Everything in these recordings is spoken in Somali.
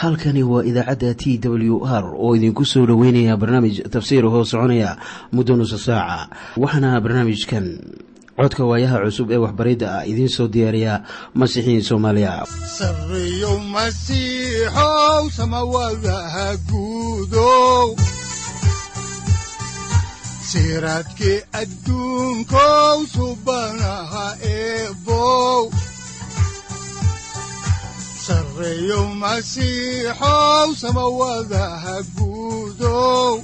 halkani waa idaacadda t w r oo idinku soo dhoweynaya barnaamij tafsiir hoo soconaya muddo nusa saaca waxaana barnaamijkan codka waayaha cusub ee waxbaridda ah idiin soo diyaariya masiixiin soomaaliya sareyow masiixow samawadaha guudow siraadkii adduunkow subanaha eebow sareyow masiixow samawadaha guudow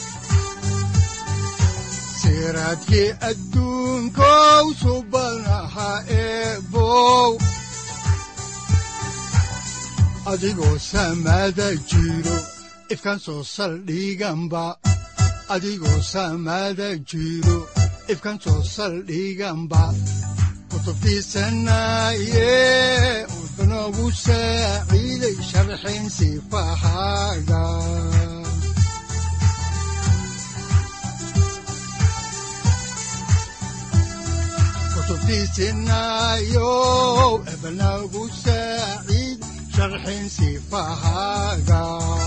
siraadkii adduunkow subanaha eebow adigoo samada jiro ifkaan soo saldhiganba adigoo samada jiro ifkaan soo saldhiganba kutubtiisanaye udanogu saaciiday sharxin sifahaaga kutubtiisinayo ebanagu saaciid sharxin sifahaaga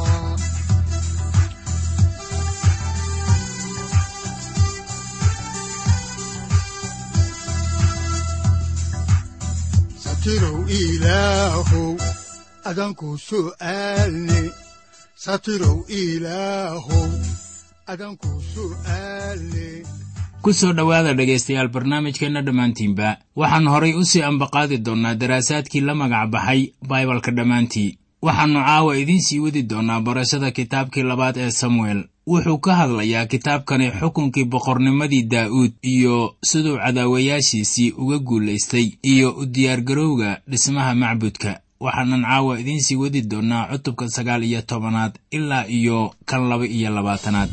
satirow ilaahow adanku su'aalne satirow ilaahow adanku su'aalne ku soo dhowaada dhegaystayaal barnaamijkeenna dhammaantiinba waxaan horay u sii ambaqaadi doonnaa daraasaadkii la magac baxay baibalka dhammaantii waxaannu caawa idiin sii wadi doonnaa barashada kitaabkii labaad ee samuel wuxuu ka hadlayaa kitaabkani xukunkii boqornimadii daa'uud iyo siduu cadaawayaashiisii uga guulaystay iyo u diyaargarowga dhismaha macbudka waxaanan caawa idiin sii wadi doonnaa cutubka sagaal iyo tobanaad ilaa iyo kan laba iyo labaatanaad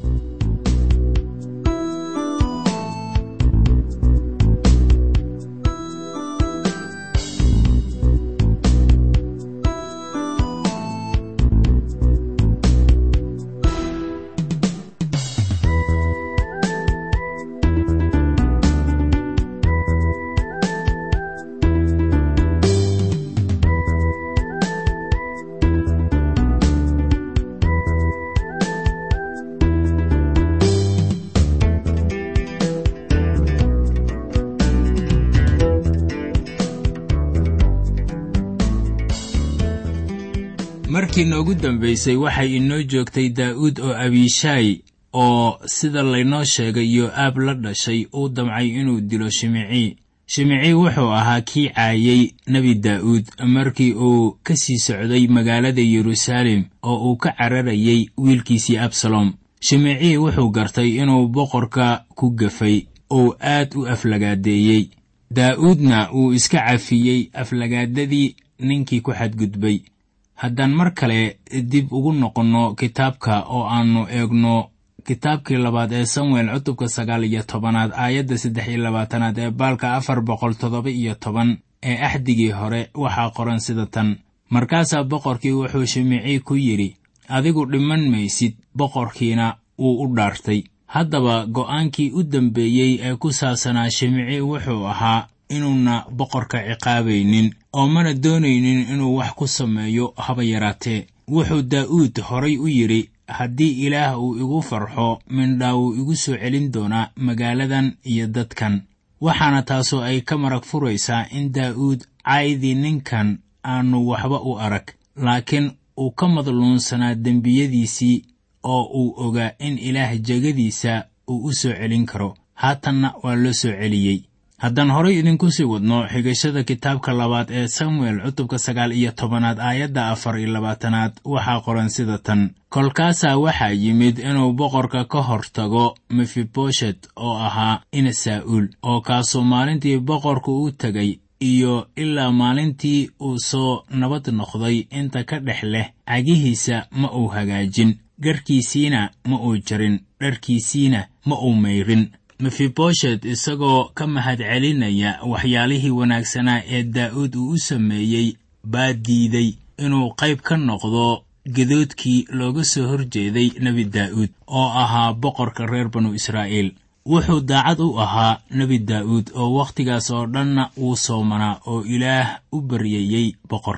markii noogu dambaysay waxay inoo joogtay daa'uud oo abiishaay oo sida laynoo sheegay yo'aab la dhashay uu damcay inuu dilo shimicii shimicii wuxuu ahaa kii caayey nebi daa'uud markii uu ka sii socday magaalada yeruusaalem oo uu ka cararayay wiilkiisii absalom shimicii wuxuu gartay inuu boqorka ku gafay oo aad u aflagaadeeyey daa'uudna wuu iska cafiyey aflagaadadii ninkii ku xadgudbay haddaan mar kale dib ugu noqonno kitaabka oo aannu eegno kitaabkii labaad ee samuel cutubka sagaal iyo tobanaad aayadda saddex iyo labaatanaad ee baalka afar boqol toddoba iyo toban ee axdigii hore waxaa qoran sida tan markaasaa boqorkii wuxuu shimicii ku yidhi adigu dhiman maysid boqorkiina wuu u dhaartay haddaba go'aankii u dambeeyey ee ku saabsanaa shimicii wuxuu ahaa inuuna boqorka ciqaabaynin oo mana doonaynin inuu wax ku sameeyo haba yaraatee wuxuu daa'uud horay u yidhi haddii ilaah uu igu farxo mindhaa wuu igu soo celin doonaa magaaladan iyo dadkan waxaana taasoo ay ka marag furaysaa in daa'uud caydii ninkan aanu waxba u arag laakiin uu ka madluunsanaa dembiyadiisii oo uu ogaa in ilaah jegadiisa uu u soo celin karo haatanna waa loo soo celiyey haddaan horay idinku sii wadno xigashada kitaabka labaad ee samuel cutubka sagaal iyo tobanaad aayadda afar iyo labaatanaad waxaa qoran sida tan kolkaasaa waxaa yimid inuu boqorka ka hor tago mefiboshet oo ahaa ina saa'uul oo kaasoo maalintii boqorku u tegay iyo ilaa maalintii uu soo nabad noqday inta ka dhex leh cagihiisa ma uu hagaajin garhkiisiina ma uu jarin dharkiisiina ma uu mayrin mefiboshet isagoo ka mahad celinaya waxyaalihii wanaagsanaa ee daa'uud uu u sameeyey baa diiday inuu qayb ka noqdo gedoodkii looga soo hor jeeday nebi daa'uud oo ahaa boqorka reer banu israa'iil wuxuu daacad u ahaa nebi daa'uud oo wakhtigaas oo dhanna wuu soomanaa oo ilaah u baryayey boqorka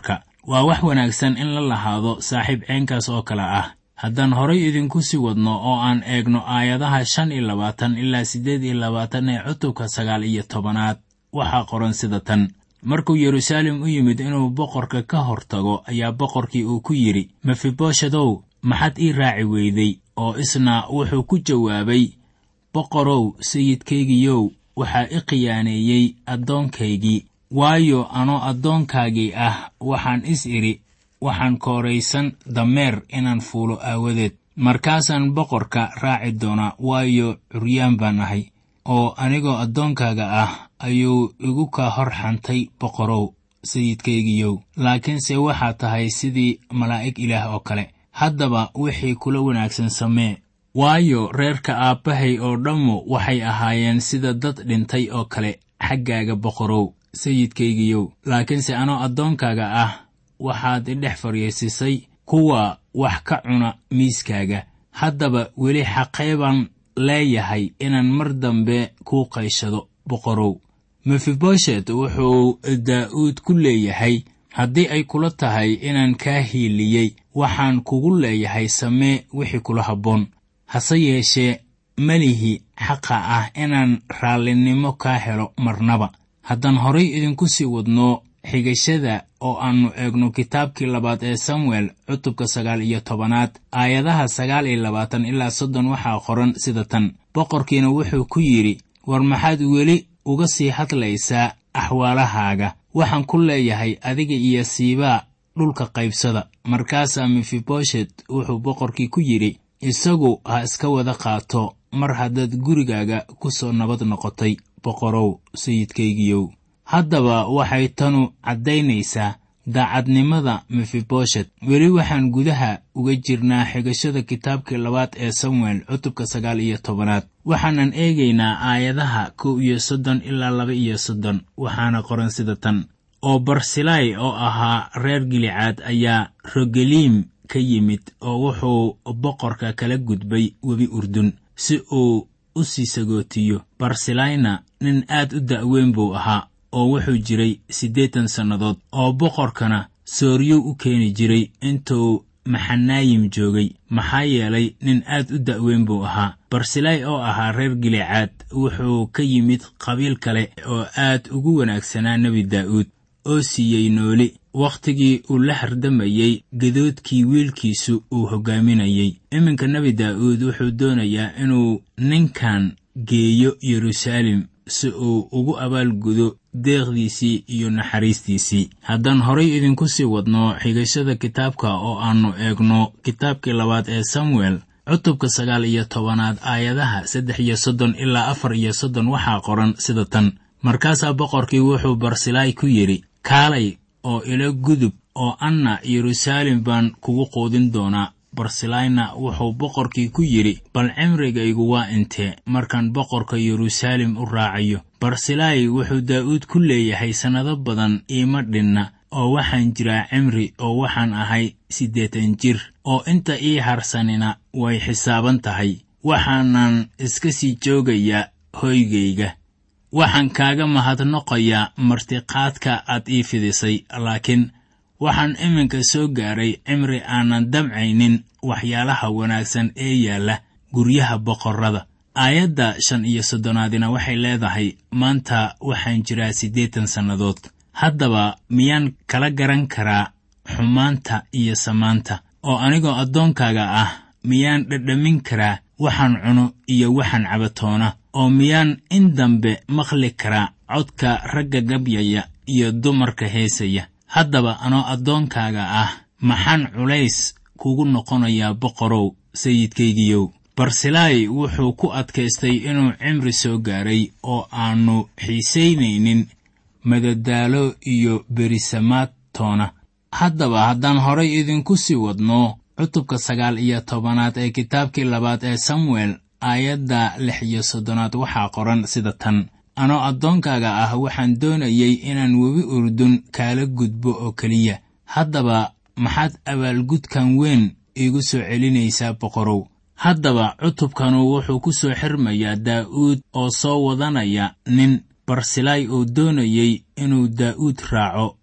waa wax wanaagsan in la lahaado saaxiib ceenkaas oo kale ah haddaan horay idinku sii wadno oo aan eegno aayadaha shan iyo labaatan ilaa siddeed iyo labaatan ee cutubka sagaal iyo tobanaad waxaa qoran sida tan markuu yeruusaalem u yimid inuu boqorka ka hor tago ayaa boqorkii uu ku yidhi mefiboshedow maxaad ii raaci weyday oo isna wuxuu ku jawaabay boqorow sayidkaygiyow waxaa i khiyaaneeyey addoonkaygii waayo anoo addoonkaagii ah waxaan is idhi waxaan kooraysan dameer inaan fuulo aawadeed markaasaan boqorka raaci doonaa waayo curyaan baan ahay oo anigoo addoonkaaga ah ayuu igu kaa hor xantay boqorow sayidkaygiyow laakiinse waxaa tahay sidii malaa'ig ilaah oo kale haddaba wixii kula wanaagsan samee waayo reerka aabbahay oo dhammu waxay ahaayeen sida dad dhintay oo kale xaggaaga boqorow sayidkaygiyow laakiinse anoo addoonkaaga ah waxaad idhex fadhiisisay kuwa wax ka cuna miiskaaga haddaba weli xaqee baan leeyahay inaan mar dambe kuu qayshado boqorow mefiboshet wuxuu daa'uud ku leeyahay haddii ay kula tahay inaan kaa hiiliyey waxaan kugu leeyahay samee wixii kula habboon hase yeeshee melihi xaqa ah inaan raallinimo kaa helo marnaba haddaan horay idinku sii wadno xigashada oo aannu eegno kitaabkii labaad ee samuel cutubka sagaal iyo tobanaad aayadaha sagaal iyo labaatan ilaa soddon waxaa qoran sida tan boqorkiina wuxuu ku yidhi war maxaad weli uga sii hadlaysaa axwaalahaaga waxaan ku leeyahay adiga iyo siibaa dhulka qaybsada markaasaa mefiboshet wuxuu boqorkii ku yidhi isagu ha iska wada qaato mar haddaad gurigaaga ku soo nabad noqotay boqorow sayidkaygiyow haddaba waxay tanu caddaynaysaa daacadnimada mefiboshet weli waxaan gudaha uga jirnaa xigashada kitaabkii labaad ee samuel cutubka sagaal iyo tobanaad waxaanan eegaynaa aayadaha kow iyo soddon ilaa laba iyo soddon waxaana qoran sida tan oo barsilai oo ahaa reer gilicaad ayaa rogeliim ka yimid oo wuxuu boqorka kala gudbay webi urdun si uu u sii sagootiyo barsilayna nin aad u da'weyn buu ahaa oo wuxuu jiray siddeetan sannadood oo boqorkana sooryow u keeni jiray intuu maxanaayim joogay maxaa yeelay nin aad u da'weyn buu ahaa barsilay oo ahaa reer gilicaad wuxuu ka yimid qabiil kale oo aad ugu wanaagsanaa nebi daa'uud oo siiyey nooli wakhtigii uu la hardamayey gadoodkii wiilkiisu uu hoggaaminayey iminka nebi daa'uud wuxuu doonayaa inuu ninkan geeyo yeruusaalem si uu ugu abaalgudo deeqdiisii iyo naxariistiisii haddaan horay idinku sii wadno xigashada kitaabka oo aannu eegno kitaabkii labaad ee samuel cutubka sagaal iyo tobanaad aayadaha saddex iyo soddon ilaa afar iyo soddon waxaa qoran sida tan markaasaa boqorkii wuxuu barsilaay ku yidhi kaalay oo ila gudub oo anna yeruusaalem baan kugu quudin doonaa barsilayna wuxuu boqorkii ku yidhi bal cimrigaygu waa intee markaan boqorka yeruusaalem u raacayo barsilay wuxuu daa'uud ku leeyahay sannado badan iima dhinna oo waxaan jiraa cimri oo waxaan ahay siddeetan jir oo inta ii harsanina way xisaaban tahay waxaanan iska sii joogayaa hoygayga waxaan kaaga mahadnoqayaa martiqaadka aad ii fidisay laakiin waxaan iminka soo gaaray cimri aanan damcaynin waxyaalaha wanaagsan ee yaalla guryaha boqorrada aayadda shan iyo soddonaadina waxay leedahay maanta waxaan jiraa siddeetan sannadood haddaba miyaan kala garan karaa xumaanta iyo samaanta oo anigoo addoonkaaga ah miyaan dhadhamin karaa waxaan cuno iyo waxaan cabatoona oo miyaan in dambe maqli karaa codka ragga gabyaya iyo dumarka heesaya haddaba anoo addoonkaaga ah maxaan culays kugu noqonayaa boqorow sayidkaygiyow barsilaay wuxuu ku adkaystay inuu cimri soo gaaray oo aannu xiisaynaynin madadaalo iyo berisamaad toona haddaba haddaan horay idinku sii wadno cutubka sagaal iyo tobanaad ee kitaabkii labaad ee samuel aayadda lix iyo soddonaad waxaa qoran sida tan anoo addoonkaaga ah waxaan doonayey inaan webi urdun kaala gudbo oo keliya haddaba maxaad abaalgudkan weyn iigu soo celinaysaa boqorow haddaba cutubkanu wuxuu ku soo xirmayaa daa'uud oo soo wadanaya nin barsilaay oo doonayey inuu daa'uud raaco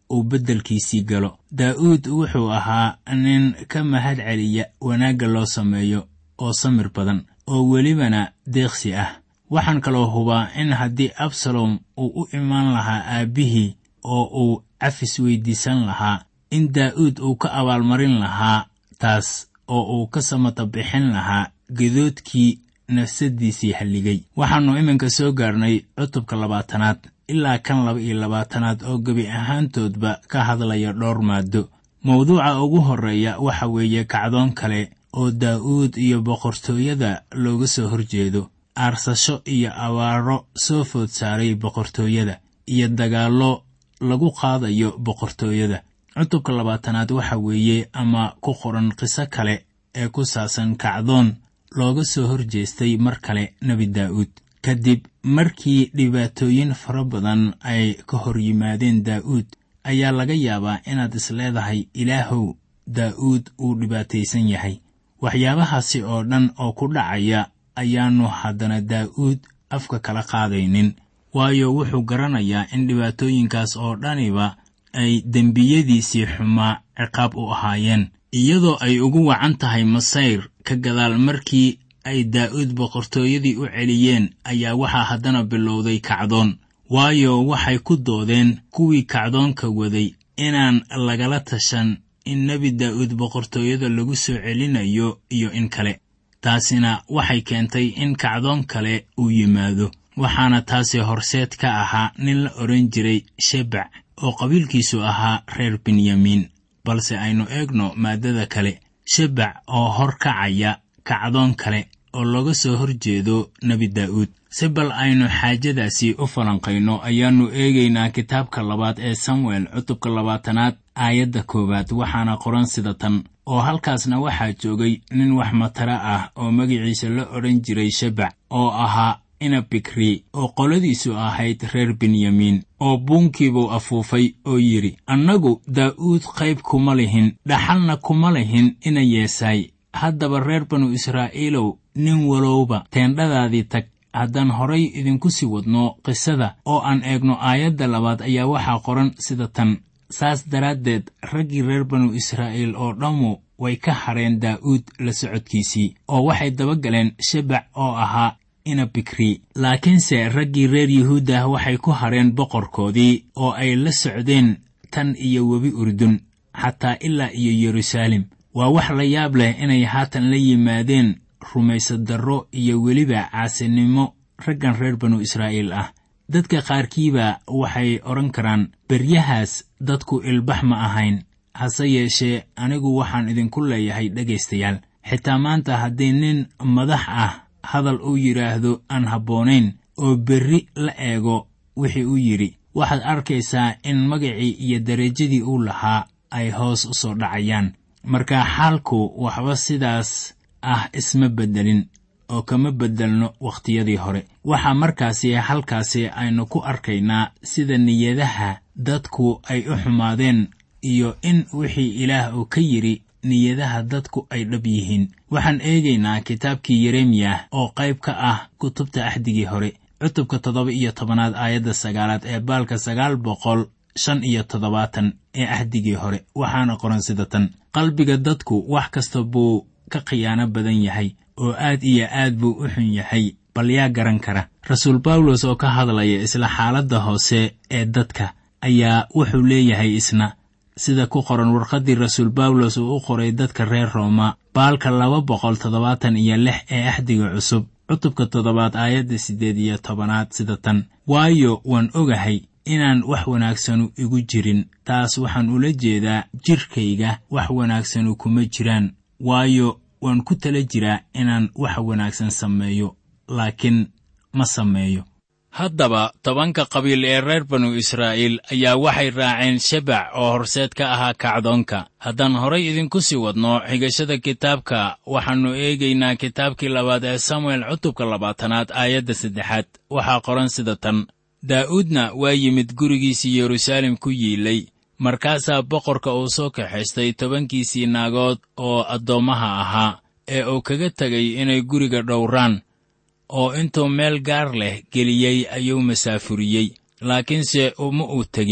uu beddelkiisii galo daa'uud wuxuu ahaa nin ka mahad celiya wanaagga loo sameeyo oo samir badan oo welibana deeqsi ah waxaan kaloo hubaa in haddii absalom uu u imaan lahaa aabbihii oo uu cafis weyddiisan lahaa in daa'uud uu ka abaalmarin lahaa taas oo uu ka samata bixin lahaa gedoodkii nafsaddiisii halligay waxaannu iminka soo gaarnay cutubka labaatanaad ilaa kan laba iyo labaatanaad oo gebi ahaantoodba ka hadlaya dhowr maaddo mawduuca ugu horreeya waxa weeye kacdoon kale oo daa'uud iyo boqortooyada looga soo horjeedo aarsasho iyo abaaro soo food saaray boqortooyada iyo dagaallo lagu qaadayo boqortooyada cutubka labaatanaad waxa weeye ama ku qoran qiso kale ee ku saabsan kacdoon looga soo horjeestay mar kale nebi daa'uud kadib markii dhibaatooyin fara badan ay ka hor yimaadeen daa'uud ayaa laga yaabaa inaad isleedahay ilaahow daa'uud uu dhibaataysan yahay waxyaabahaasi oo dhan oo ku dhacaya ayaannu haddana daa'uud afka kala qaadaynin waayo wuxuu garanayaa in dhibaatooyinkaas oo dhaniba ay dembiyadiisii xumaa ciqaab u ahaayeen iyadoo ay ugu wacan tahay masayr ka gadaal markii ay daa'uud boqortooyadii u celiyeen ayaa waxaa haddana bilowday kacdoon waayo waxay ku doodeen kuwii kacdoonka waday inaan lagala tashan in nebi daa'uud boqortooyada lagu soo celinayo iyo in kale taasina waxay keentay in kacdoon kale uu yimaado waxaana taasi horseed ka ahaa nin la odhan jiray shebac oo qabiilkiisu ahaa reer benyamiin balse aynu eegno maaddada kale shebac oo hor kacaya kacdoon kale oo looga soo hor jeedo nebi daa'uud si bal aynu xaajadaasi u falanqayno ayaannu eegaynaa kitaabka labaad ee samuel cutubka labaatanaad aayadda koowaad waxaana qoran sida tan oo halkaasna waxaa joogay nin wax matara ah oo magiciisa la odhan jiray shebac oo ahaa inabikri oo qoladiisu ahayd reer benyamiin oo buunkiibuu afuufay oo yidhi annagu daa'uud qayb kuma lihin dhaxalna kuma lihin ina yeesaay haddaba reer banu israa'iilow nin walowba teendhadaadii tag haddaan horay idinku sii wadno qisada oo aan eegno aayadda labaad ayaa waxaa qoran sida tan saas daraaddeed raggii reer banu israa'iil oo dhammu way ka hadheen daa'uud la socodkiisii oo waxay dabagaleen shebac oo ahaa inabikri laakiinse raggii reer yuhuuddah waxay ku hadheen boqorkoodii oo ay la socdeen tan iyo webi urdun xataa ilaa iyo yeruusaalem waa wax la yaab leh inay haatan la yimaadeen rumaysadarro iyo weliba caasinimo raggan reer banu israa'iil ah dadka qaarkiiba waxay odhan karaan beryahaas dadku ilbax ma ahayn hase yeeshee anigu waxaan idinku leeyahay dhegaystayaal xitaa maanta haddii nin madax ah hadal uu yidhaahdo aan habboonayn oo berri la eego wixii uu yidhi waxaad arkaysaa in magacii iyo derajadii uu lahaa ay hoos u soo dhacayaan marka xaalku waxba sidaas ah isma beddelin oo kama beddelno wakhtiyadii hore waxaa markaasi halkaasi aynu ku arkaynaa sida niyadaha dadku ay u xumaadeen iyo in wixii ilaah uu ka yidhi niyadaha dadku ay dhab yihiin waxaan eegaynaa kitaabkii yeremiyah oo qayb ka ah kutubta axdigii hore cutubka toddoba iyo tobanaad aayadda sagaalaad ee baalka sagaal boqol shan iyo toddobaatan ee ahdigii hore waxaana qoran sida tan qalbiga dadku wax kasta buu ka khiyaano badan yahay oo aad iyo aad buu u xun yahay bal yaa garan kara rasuul bawlos oo ka hadlaya isla xaaladda hoose ee dadka ayaa wuxuu leeyahay isna sida ku qoran warqaddii rasuul bawlos uu u qoray dadka reer rooma baalka laba boqol toddobaatan iyo lix ee axdiga cusub cutubka toddobaad aayadda siddeed iyo tobanaad sida tan waayo waan ogahay inaan wax wanaagsanu igu jirin taas waxaan ula jeedaa jidhkayga wax wanaagsanu kuma jiraan waayo waan ku tala jiraa inaan wax wanaagsan sameeyo laakiin ma sameeyo haddaba tobanka qabiil ee reer banu israa'iil ayaa waxay raaceen shebac oo horseed ka ahaa kacdoonka haddaan horay idinku sii wadno xigashada kitaabka waxaannu eegaynaa kitaabkii labaad ee samuel cutubka labaatanaad aayadda saddexaad waxaa qoran sida tan daa'uudna waa yimid gurigiisii yeruusaalem ku yiilay markaasaa boqorka uu soo kaxaystay tobankiisii naagood oo addoommaha ahaa ee uu kaga tegay inay guriga dhowraan oo intuu meel gaar leh geliyey ayuu masaafuriyey laakiinse uma uu tegin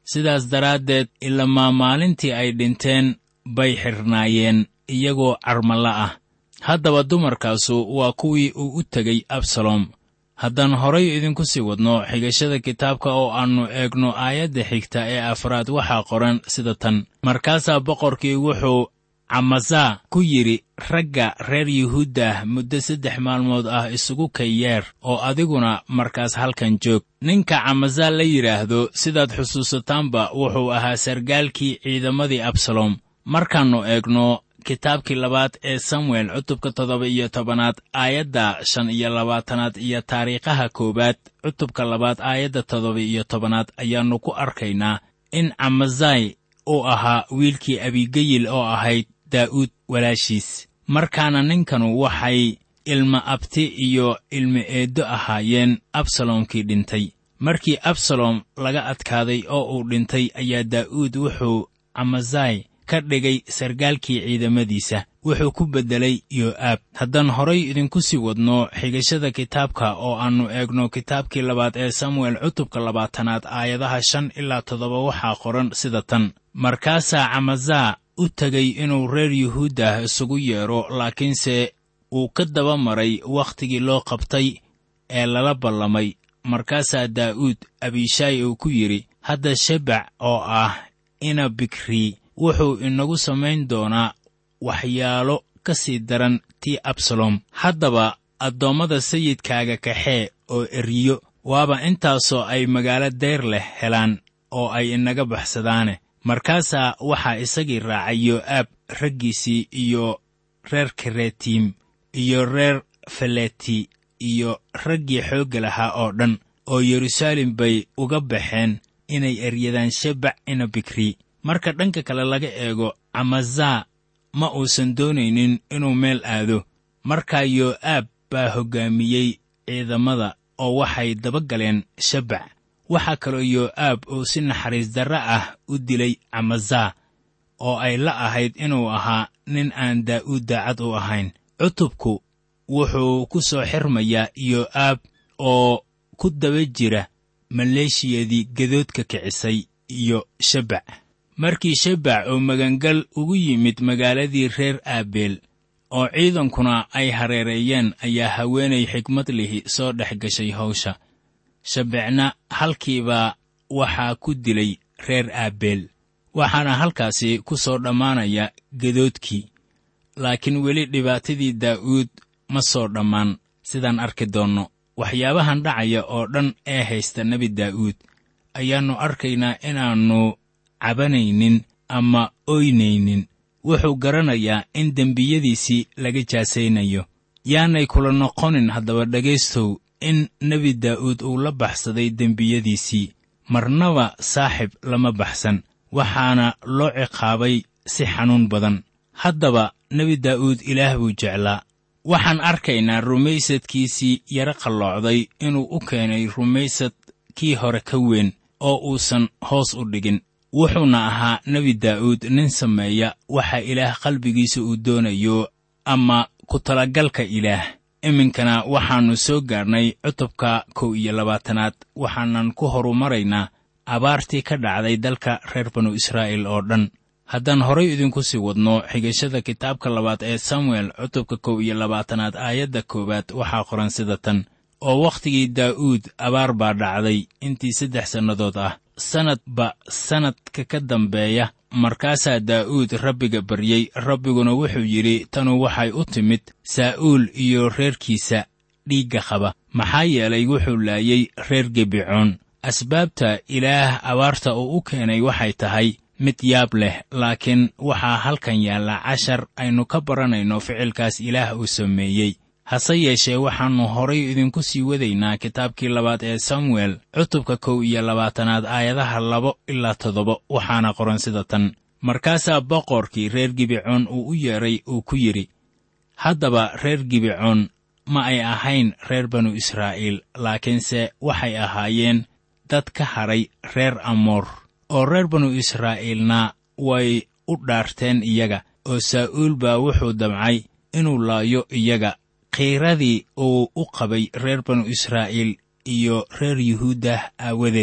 sidaas daraaddeed ilamaa maalintii ay dhinteen bay xidhnaayeen iyagoo carmalla ah haddaba dumarkaasu waa kuwii uu u tegey absalom haddaan horay idinku sii wadno xigashada kitaabka oo aannu eegno aayadda xigta ee afraad waxaa qoran sida tan markaasaa boqorkii wuxuu camasaa ku yidhi ragga reer yuhuuddah muddo saddex maalmood ah isugu kayeer oo adiguna markaas halkan joog ninka camasaa la yidhaahdo sidaad xusuusataanba wuxuu ahaa sargaalkii ciidamadii absalom markaannu eegno kitaabkii labaad ee samuel cutubka toddoba iyo tobanaad aayadda shan iyo labaatanaad iyo taariikhaha koowaad cutubka labaad aayadda toddoba iyo tobanaad ayaannu ku arkaynaa in camazai uu ahaa wiilkii abigeyil oo ahayd daa'uud walaashiis markaana ninkanu waxay ilma abti iyo ilma eeddo ahaayeen absalomkii dhintay markii absalom laga adkaaday oo uu dhintay ayaa daa'uud wuxuu camazai ka dhigay sargaalkii ciidamadiisa wuxuu ku beddelay yo'aab haddaan horay idinku sii wadno xigashada kitaabka oo aannu eegno kitaabkii labaad ee samuel cutubka labaatanaad aayadaha shan ilaa toddoba waxaa qoran sida tan markaasaa camazaa u tegay inuu reer yuhuuddah isugu yeedho laakiinse uu ka daba maray wakhtigii loo qabtay ee lala ballamay markaasaa daa'uud abishaay uu ku yidhi hadda shebac oo ah ina bikrii wuxuu inagu samayn doonaa waxyaalo ka sii daran tii absalom haddaba addoommada sayidkaaga kaxee oo eriyo waaba intaasoo ay magaalo dayr leh helaan oo ay inaga baxsadaane markaasaa waxaa isagii raacay yo'aab raggiisii iyo reer karetiim iyo reer faleti iyo raggii xoogga lahaa oo dhan oo yeruusaalem bay uga baxeen inay eryadaan shebac ina bikri marka dhanka kale laga eego camazaa ma uusan doonaynin inuu meel aado markaa yo'aab baa hoggaamiyey ciidamada oo waxay daba galeen shebac waxaa kaloo yo'aab uu si naxariis darre ah u dilay camazaa oo ay la ahayd inuu ahaa nin aan daa'uud daacad u ahayn cutubku wuxuu ku soo xirmayaa yo'aab oo ku daba jira maleeshiyadii gadoodka kicisay iyo shebac markii shebac oo magangal ugu yimid magaaladii reer aabeel oo ciidankuna ay hareereeyeen ayaa haweenay xigmad lihi soo dhex gashay hawsha shabecna halkiibaa waxaa ku dilay reer aabeel waxaana halkaasi ku soo dhammaanaya gadoodkii laakiin weli dhibaatadii daa'uud ma soo dhammaan sidaan arki doonno waxyaabahan dhacaya oo dhan ee haysta nebi daa'uud ayaannu arkaynaa inaannu cabanaynin ama oynaynin wuxuu garanayaa in dembiyadiisii laga jaasaynayo yaanay kula noqonin haddaba dhegaystow in nebi daa'uud uu la baxsaday dembiyadiisii marnaba saaxib lama baxsan waxaana loo ciqaabay si xanuun badan haddaba nebi daa'uud ilaah buu jeclaa waxaan arkaynaa rumaysadkiisii yaro qalloocday inuu u keenay rumaysad kii hore ka weyn oo uusan hoos u dhigin wuxuuna ahaa nebi daa'uud nin sameeya waxa ilaah qalbigiisa uu doonayo ama ku talagalka ilaah iminkana waxaannu soo gaarnay cutubka kow iyo labaatanaad waxaanan ku horumaraynaa abaartii ka dhacday dalka reer banu israa'iil oo dhan haddaan horay idinku sii wadno xigashada kitaabka labaad ee samuel cutubka kow iyo labaatanaad aayadda koowaad waxaa qoran sida tan oo wakhtigii daa'uud abaar baa dhacday intii saddex sannadood ah sannadba sannadka ka dambeeya markaasaa daa'uud rabbiga baryey rabbiguna wuxuu yidhi tanu waxay u timid saa'uul iyo reerkiisa dhiigga qaba maxaa yeelay wuxuu laayey reer gebicoon asbaabta ilaah abaarta uu u keenay waxay tahay mid yaab leh laakiin waxaa halkan yaalla cashar aynu ka baranayno ficilkaas ilaah uu sameeyey hase yeeshee waxaannu horay idinku sii wadaynaa kitaabkii labaad ee samuel cutubka kow iyo labaatanaad aayadaha labo ilaa toddoba waxaana qoran sida tan markaasaa boqorkii reer gibicoon uu u yeedhay uu ku yidhi haddaba reer gibicoon ma ay ahayn reer banu israa'iil laakiinse waxay ahaayeen dad ka hadhay reer amoor oo reer banu israa'iilna way u dhaarteen iyaga oo saa'uul baa wuxuu damcay inuu laayo iyaga khiiradii uu u qabay reer banu israa'iil iyo reer yuhuuddah aawadeed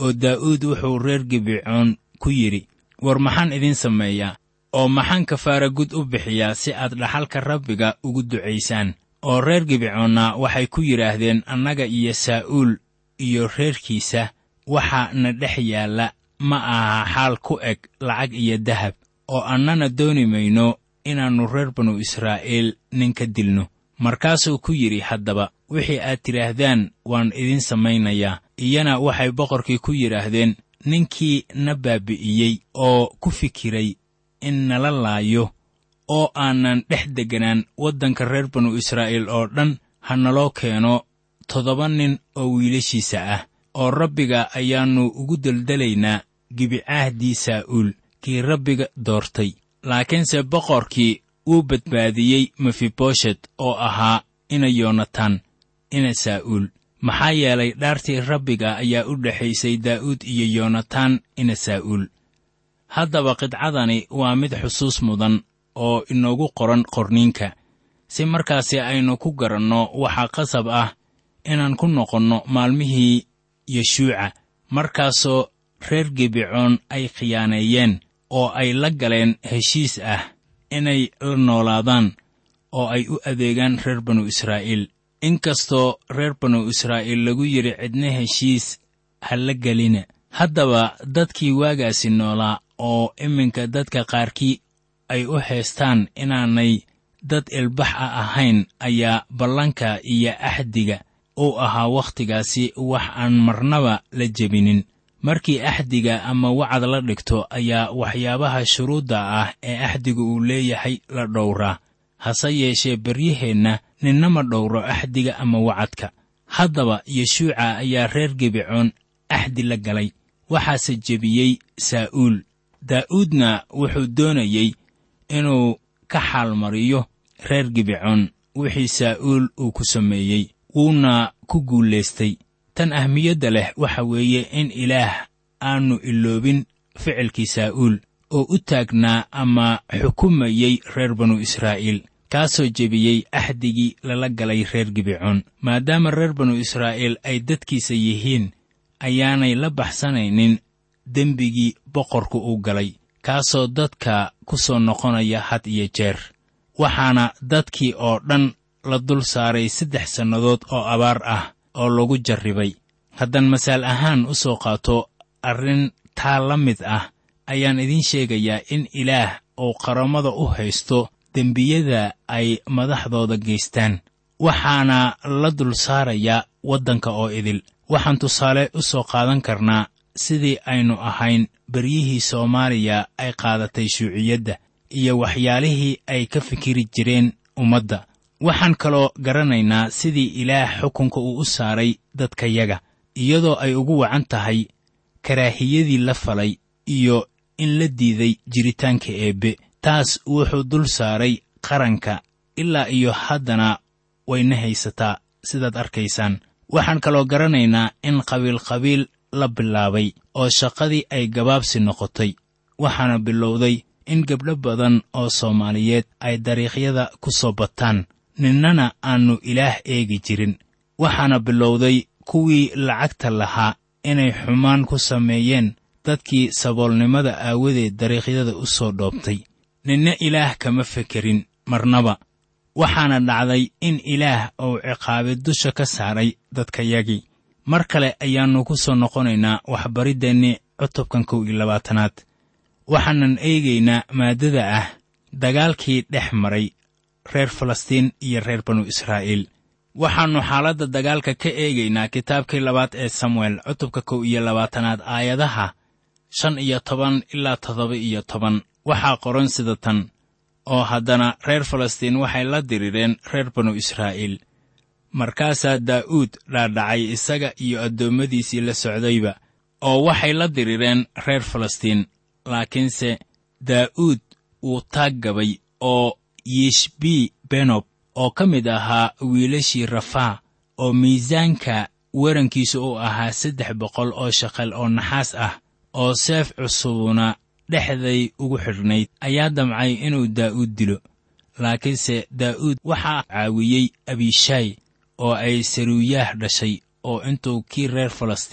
oo daa'uud wuxuu reer gibecoon ku yidhi war maxaan idiin sameeyaa oo maxaan kafaara gud u bixiyaa si aad dhaxalka rabbiga ugu ducaysaan oo reer gibecoonna waxay ku yidhaahdeen annaga iyo saa'uul iyo reerkiisa waxa na dhex yaalla ma aha xaal ku eg lacag iyo dahab oo annana dooni mayno inaannu reer banu israa'iil nin ka dilno markaasuu ku yidhi haddaba wixii aad tidhaahdaan waan idiin samaynayaa iyana waxay boqorkii ku yidhaahdeen ninkii na baabi'iyey oo ku fikiray in nala laayo oo aanan dhex degganaan waddanka reer banu israa'iil oo dhan ha naloo keeno toddoba nin oo wiilashiisa ah oo rabbiga ayaannu ugu deldelaynaa gibicaahdii saa'uul kii rabbiga doortay laakiinse boqorkii wuu badbaadiyey mefiboshet oo ahaa ina yoonataan ina saa'uul maxaa yeelay dhaartii rabbiga ayaa u dhexaysay daa'uud iyo yoonataan ina saa'uul haddaba qidcadani waa mid xusuus mudan oo inoogu qoran qorniinka si markaasi aynu ku garanno waxaa qasab ah inaan ku noqonno maalmihii yeshuuca markaasoo reer gibecoon ay khiyaaneeyeen oo ay la galeen heshiis ah inay la noolaadaan oo ay u adeegaan reer banu israa'iil inkastoo reer banu israa'iil lagu yidhi cidna heshiis ha la gelina haddaba dadkii waagaasi noolaa oo iminka dadka qaarkii ay u haystaan inaanay dad ilbax a ahayn ayaa ballanka iyo axdiga uu ahaa wakhtigaasi wax aan marnaba la jebinin markii axdiga ama wacad la dhigto ayaa waxyaabaha shuruudda ah ee axdiga uu leeyahay la dhowraa hase yeeshee beryaheenna ninnama dhowro axdiga ama wacadka haddaba yeshuuca ayaa reer gibecoon axdi la galay waxaase jebiyey saa'uul daa'uudna wuxuu doonayey inuu ka xaalmariyo reer gibecoon wixii saa'uul uu ku sameeyey wuuna ku guulaystay tan ahmiyadda leh waxa weeye in ilaah aannu iloobin ficilkii saa'uul oo u taagnaa ama xukumayey reer banu israa'iil kaasoo jebiyey axdigii lala galay reer gibecoon maadaama reer banu israa'iil ay dadkiisa yihiin ayaanay la baxsanaynin dembigii boqorku uu galay kaasoo dadka ku soo noqonaya had iyo jeer waxaana dadkii oo dhan la dul saaray saddex sannadood oo abaar ah oo lagu jarribay haddaan masaal ahaan u soo qaato arrin taa la mid ah ayaan idiin sheegayaa in ilaah uu qarammada u haysto dembiyada ay madaxdooda geystaan waxaana la dul saarayaa waddanka oo idil waxaan tusaale u soo qaadan karnaa sidii aynu ahayn beryihii soomaaliya ay qaadatay shuuciyadda iyo waxyaalihii ay ka fikiri jireen ummadda waxaan kaloo garanaynaa sidii ilaah xukunka uu u saaray dadkayaga iyadoo ay ugu wacan tahay karaahiyadii la falay iyo in la diiday jiritaanka eebbe taas wuxuu dul saaray qaranka ilaa iyo haddana wayna haysataa sidaad arkaysaan waxaan kaloo garanaynaa in qabiilqabiil la bilaabay oo shaqadii ay gabaabsi noqotay waxaana bilowday in gabdho badan oo soomaaliyeed ay dariiqyada ku soo bataan ninnana aannu ilaah eegi jirin waxaana bilowday kuwii lacagta lahaa inay xumaan ku sameeyeen dadkii saboolnimada aawadeed dariiqyada u soo dhoobtay ninna ilaah kama fekerin marnaba waxaana dhacday in ilaah uu ciqaabi dusha ka saaray dadkayagii mar kale ayaannu ku soo noqonaynaa waxbariddeenni cutubkan kow iyo labaatanaad waxaanan eegaynaa maaddada ah dagaalkii dhex maray reer falastiin iyo reer banu israa'iil waxaannu xaaladda dagaalka ka eegaynaa kitaabkii labaad ee samuel cutubka kow iyo labaatanaad aayadaha shan iyo toban ilaa toddoba iyo toban waxaa qoran sida tan oo haddana reer falastiin waxay la dirireen reer banu israa'iil markaasaa daa'uud dhaadhacay isaga iyo addoommadiisii la socdayba oo waxay la dirireen reer falastiin laakiinse daa'uud wuu taag gabay oo yishbii benob oo ka mid ahaa wiilashii rafaa oo miisaanka werankiisu uu ahaa saddex boqol oo shaqal oo naxaas ah oo seef cusubuna dhexday ugu xidhnayd ayaa damcay inuu daa'uud dilo laakiinse daa'uud waxaa caawiyey abishaay oo ay saruuyaah dhashay oo intuu kii reer falastiin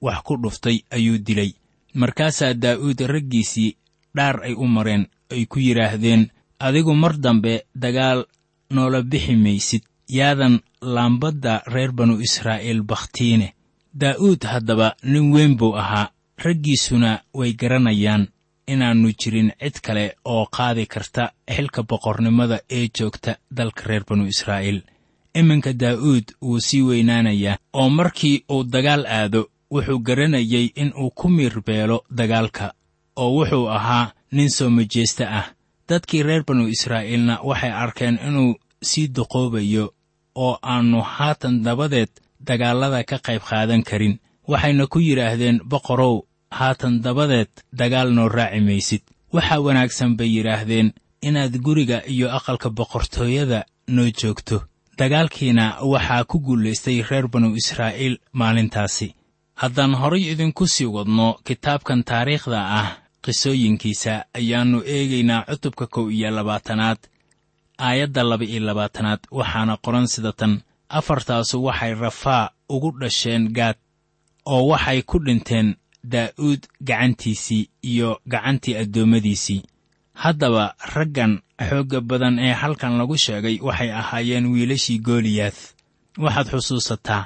wax ku dhuftay ayuu dilay markaasaa daa'uud raggiisii dhaar ay u mareen ay ku yidhaahdeen adigu mar dambe dagaal noola bixi maysid yaadan laambadda reer banu israa'iil bakhtiine daa'uud haddaba nin weyn buu ahaa raggiisuna way garanayaan inaannu jirin cid kale oo qaadi karta xilka boqornimada ee joogta dalka reer banu israa'iil iminka daa'uud wuu sii weynaanayaa oo markii uu dagaal aado wuxuu garanayay in uu ku miirbeelo dagaalka oo wuxuu ahaa nin soo majeesta ah dadkii reer banu israa'iilna waxay arkeen inuu sii duqoobayo oo aannu haatan dabadeed dagaallada ka qayb qaadan karin waxayna ku yidhaahdeen boqorow haatan dabadeed dagaal noo raaci maysid waxaa wanaagsan bay yidhaahdeen inaad guriga iyo aqalka boqortooyada noo joogto dagaalkiina waxaa ku guulaystay reer banu israa'iil maalintaasi haddaan horay idinku sii wadno kitaabkan taariikhda ah qisooyinkiisa ayaannu eegaynaa cutubka kow iyo labaatanaad aayadda laba iyo labaatanaad waxaana qoran sida tan afartaasu waxay rafaa ugu dhasheen gaad oo waxay ku dhinteen daa'uud gacantiisii iyo gacantii addoommadiisii haddaba raggan xoogga badan ee halkan lagu sheegay waxay ahaayeen wiilashii gooliyaad waxaad xusuusataa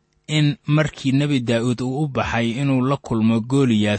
in markii nebi daa'uud uu u baxay inuu la kulmo gooliyaad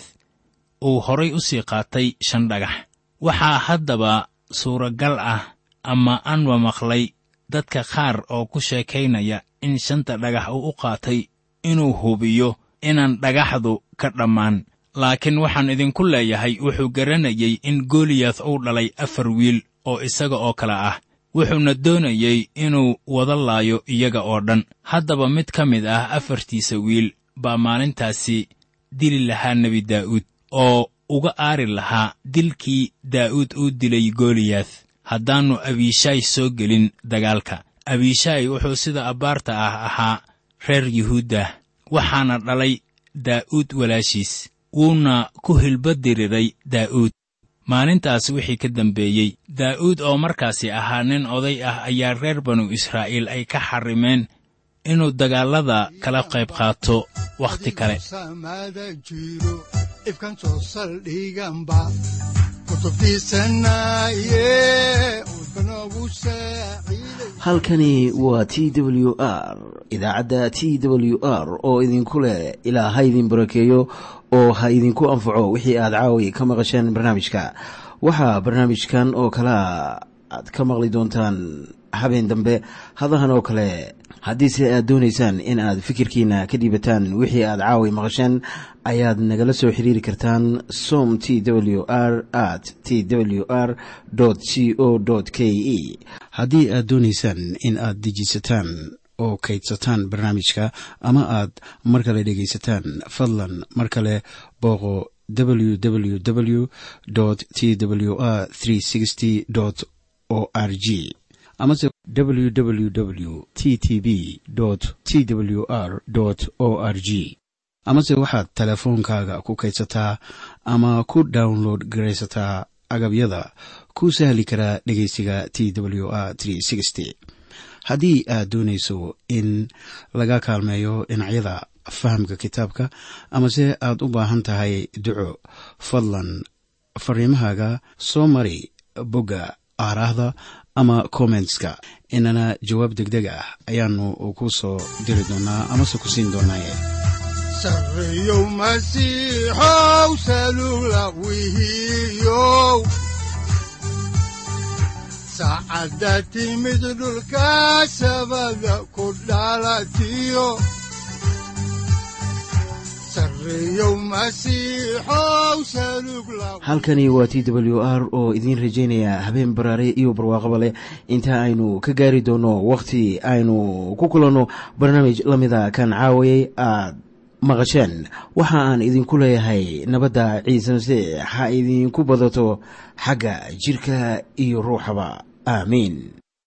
uu horay u sii qaatay shan dhagax waxaa haddaba suuragal ah ama aanba maqlay dadka qaar oo ku sheekaynaya in shanta dhagax uu u qaatay inuu hubiyo inaan dhagaxdu ka dhammaan laakiin waxaan idinku leeyahay wuxuu garanayay in gooliyaad uu dhalay afar wiil oo isaga oo kale ah wuxuuna doonayey inuu wada laayo iyaga oo dhan haddaba mid ka mid ah afartiisa wiil baa maalintaasi dili lahaa nebi daa'uud oo uga aari lahaa dilkii daa'uud uu dilay gooliyaad haddaannu abiishaay soo gelin dagaalka abiishaay wuxuu sida abbaarta ah ahaa reer yuhuuddah waxaana dhalay daa'uud walaashiis wuuna ku hilbadiriray daa'uud maalintaas wixii ka dambeeyey daa'uud oo markaasi ahaa nin oday ah ayaa reer banu israa'iil ay ka xarrimeen inuu dagaallada kala qayb qaato wakhti kale samada jiro ifkan soo saldhiganba kutubtiisanaye udbanogu saaciiday halkani waa t w r idaacadda t w r oo idinku leh ilaa ha idin barakeeyo oo ha idinku anfaco wixii aad caawi ka maqasheen barnaamijka waxaa barnaamijkan oo kalea aad ka maqli doontaan habeen dambe hadahan oo kale haddiise aad doonaysaan in aad fikirkiina ka dhiibataan wixii aad caawi maqasheen ayaad nagala soo xiriiri kartaan som t w r at t w r c o k e haddii aad doonaysaan in aad dejisataan oo kaydsataan barnaamijka ama aad mar kale dhegaysataan fadlan mar kale booqo www t w r o r g amase www t t b t w r o r g amase waxaad teleefoonkaaga ku kaydsataa ama ku download garaysataa agabyada ku sahli karaa dhegeysiga t w r haddii aad doonayso in laga kaalmeeyo dhinacyada fahamka kitaabka amase aad u baahan tahay duco fadlan fariimahaaga soo mari bogga aaraahda ama kommentska inana jawaab degdeg ah ayaanu ku soo diri doonaa amase ku siin doonaaye sarreyow masiixow salula wihiyow saacadda timid dhulka sabada ku dhalatiyo sarreyow masiixow salug la halkani waa t w r oo idiin rajaynaya habeen baraare iyo barwaaqaba leh inta aynu ka gaari doono wakhti aynu ku kulanno barnaamij la mida kan caawayay aad maqasheen waxa aan idinku leeyahay nabadda ciise masiix ha idinku badato xagga jidhka iyo ruuxaba aamiin